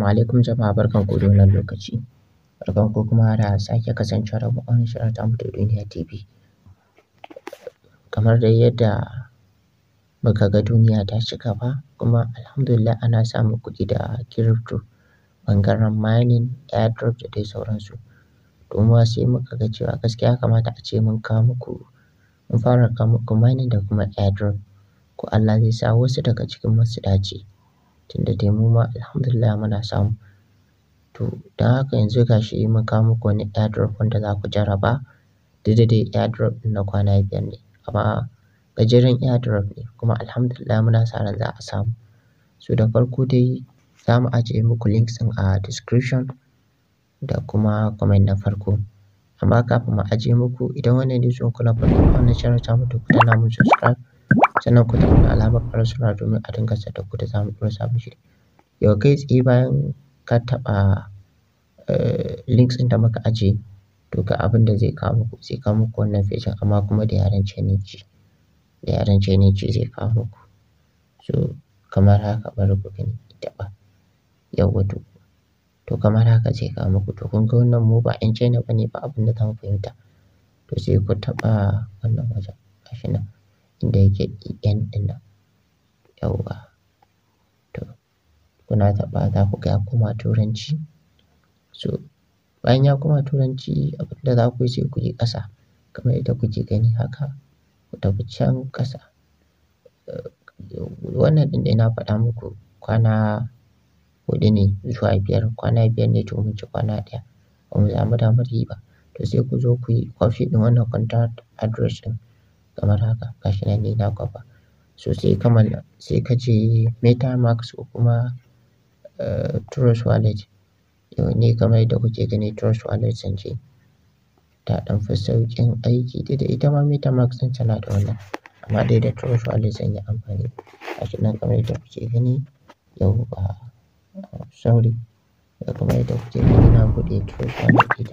alaikum jama'a barkanku da wannan lokaci. Barkanku kuma da sake kasancewa da mu a wannan shirin tamu ta Duniya TV. Kamar dai yadda muka ga duniya ta ci gaba kuma alhamdulillah ana samun kuɗi da crypto ɓangaren mining, airdrop da dai sauransu. To mu ma sai muka ga cewa gaskiya ya kamata a ce mun kawo muku mun fara kawo muku mining da kuma airdrop. Ko Allah zai sa wasu daga cikin mu su dace. Tunda dai mu ma alhamdulillah muna samu. To don haka yanzu ga shi mun kawo muku wani airdrop wanda za ku jarraba. Duk da dai airdrop ɗin na kwana biyar ne amma gajeren airdrop ne kuma alhamdulillah muna sa ran za a samu. So da farko dai za mu ajiye muku links ɗin a description da kuma comment na farko. Amma kafin mu ajiye muku idan wannan ne zuwanku na farko a wannan channel tamu to ku danna mun subscribe sannan ku danna alamar ƙararrawa domin a dinga sanar da ku da zamu ɗora sabon shiri. Yau kai tsaye bayan ka taɓa eh links ɗin da muka ajiye to ga abin da zai kawo muku zai kawo muku wannan page amma kuma da yaren Chinese. Da yaren Chinese zai kawo muku. So kamar haka bari ku gani taɓa. Yauwa to. To kamar haka zai kawo muku to kun ga wannan mu ba 'yan China bane ba abin da zamu fahimta. To sai ku taɓa wannan wajen gashi nan inda yake en ɗin nan. Yauwa. To kuna taɓa za ku ga ya koma turanci. So bayan ya koma turanci abin da za ku yi sai ku yi ƙasa kamar yadda kuke gani haka. Ku tafi can ƙasa. Wannan ɗin dai na faɗa muku kwana huɗu ne zuwa biyar. Kwana biyar ne to mun ci kwana ɗaya. Ba mu samu damar yi ba. To sai ku zo ku yi copy ɗin wannan contract address ɗin kamar haka gashi nan ni na kwafa. So sai ka malla sai ka je metamask ko kuma eh Trust Wallet. Yau ni kamar yadda kuke gani Trust Wallet zan je. Ta ɗan fi sauƙin aiki duk da ita ma metamask ɗin tana da wannan. Amma dai da Trust Wallet zan yi amfani. Gashi nan kamar yadda kuke gani yauwa sorry. Kamar yadda kuke gani na buɗe Trust Wallet ita.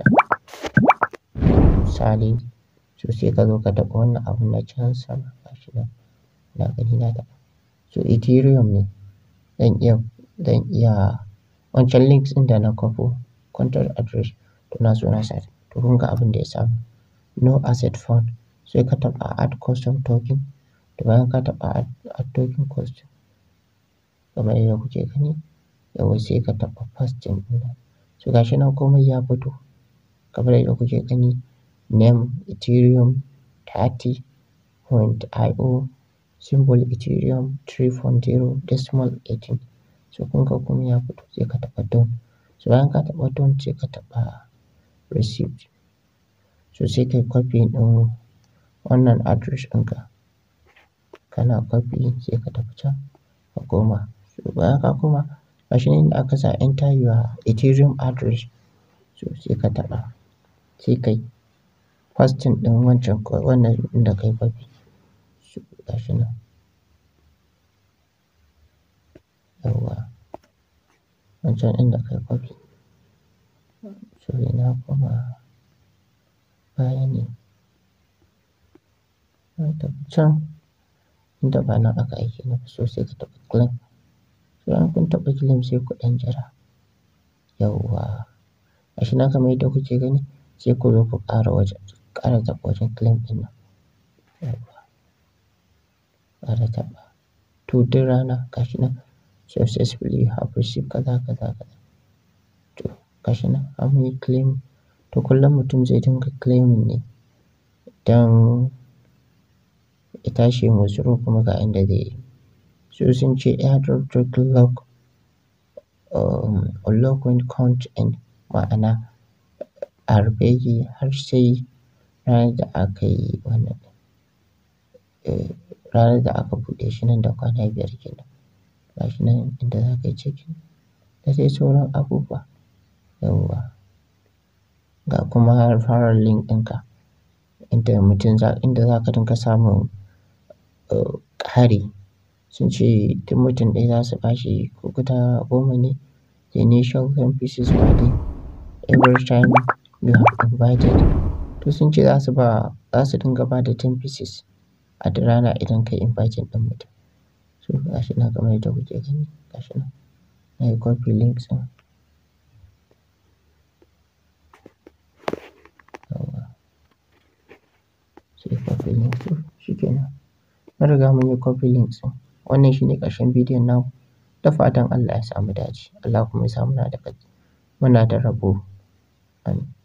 Misali so sai ka zo ka taɓa wannan abun na can sama gashi nan. Na gani na taɓa. So Ethereum ne. Zan iya zan iya wancan links ɗin da na kwafo contract address to na so na sa. To kun ga abin da ya samu. No asset found. Sai ka taɓa add custom token. To bayan ka taɓa add token custom kamar yadda kuke gani yauwa sai ka taɓa paste ɗin nan. So gashi nan komai ya fito. Kamar yadda kuke gani name Ethereum thirty point io symbol Ethereum three point zero decimal eighteen. So kun ga komai ya fito sai ka taɓa done. So bayan ka taɓa done sai ka taɓa receipt. So sai ka yi copy ɗin wannan address ɗinka. Kana copy sai ka tafi can ka koma. So bayan ka koma gashi nan inda aka sa enter your Ethereum address. So sai ka taɓa sai ka yi pasting ɗin wancan wannan inda ka yi copy. So gashi nan. Yauwa. Wancan inda ka yi copy. So ina koma baya ne. Ka tafi can inda ba nan aka aike ni ba so sai ka taɓa claim. So bayan kun taɓa claim sai ku ɗan jira. Yauwa. Gashi nan kamar yadda kuke gani sai ku zo ku ƙara wajen ƙara taɓa wajen claim ɗin nan. Yauwa. Ƙara taɓa. To duk rana gashi nan successfully you have received kaza kaza kaza. To gashi nan an yi claim. To kullum mutum zai dinga claiming ne don ya tashi yayi withdraw kuma ga inda zai yi. So sun ce airdrop token lock um unlock when count end ma'ana a rufe yake har sai ranar da aka yi wannan. Eh ranar da aka buɗe shi nan da kwana biyar kenan. Gashi nan inda za ka yi checking da dai sauran abubuwa. Yauwa. Ga kuma referral link ɗinka. Inda mutum za inda za ka dinga samun eh ƙari. Sun ce duk mutum ɗaya za su bashi ko guda goma ne. The initial ten pieces per day every time you have invited. To sun ce za su ba za su dinga ba da ten pieces a duk rana idan ka yi inviting ɗin mutum. So gashi nan kamar yadda kuke gani gashi nan. Na yi copy links ɗin. copy link to shikenan. Mun riga mun yi copy link ɗin. Wannan shine ƙarshen bidiyon namu. Da fatan Allah ya sa mu dace. Allah kuma ya sa muna da muna da rabo. Amin.